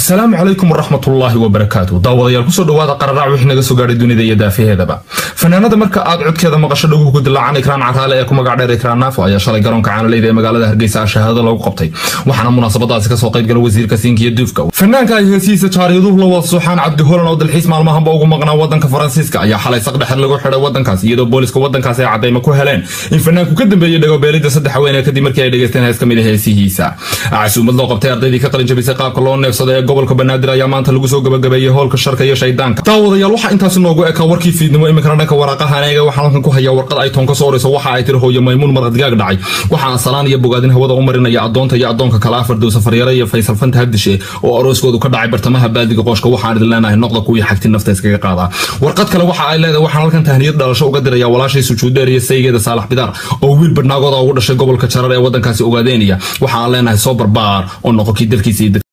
asalaamu calaykum waraxmatullaahi wabarakaatu daawadayaal kusoo dhawaada qararaac wixii naga soo gaadhay dunida iyo daafaheedaba fanaanada marka aad codkeeda maqasho dhaguhu ku dilaacan ikraan caraale ee ku magac dheer ikraan naafo ayaa shalay garoonka caanaleyda ee magaalada hargeysa ah shahaado lagu qabtay waxaana munaasabadaasi kasoo qaybgala wasiirka siinka iyo duufka fanaanka ay heesihiisa jaariyaduhu la wada suuxaan cabdi holan oo dalxiis maalmahanba ugu maqnaa wadanka faransiiska ayaa xalay saqdhexer lagu xidhay wadankaas iyadoo booliska wadankaasi ay cadaymo ku heleen in fanaanku ka dambeeyey dhagobeelida saddex haweenee kadib markii ay dhegeysteen hees ka mid a heesihiisa casuumad loo qabtay ardaydii ka qalin jabisay qaabka loo neefsada ee gobolka banaadir ayaa maanta lagu soo gabagabeeyey hoolka sharka iyo shaydaanka daawadayaal waxaa intaasi noogu ekaa warkii fiidnimo iminkana dhanka waraaqahan eega waxaan halkan ku hayaa warqad ay toon ka soo orayso waxa ay tiri hooyo maymuun marqadgaag dhacay waxaa salaan iyo bogaadin hawada u marinaya adoonta iyo adoonka kale afar dow safaryare iyo faysal fanta habdishe oo arooskoodu ka dhacay bartamaha baadiga qooshka waxaan idin leenahay noqda kuwii xagti nafta iskaga qaadaa warqad kale waxa ay leedahay waxaan halkan tahniyad dhalasho uga diraya walaashay sujuudeer iyo saygeeda saalax bidaar oo wiil badhnaagooda ugu dhashay gobolka jarar ee wadankaasi ogaadeynaya waxa aan leenahay soo barbaar oo noqo kii dalkiisa iyo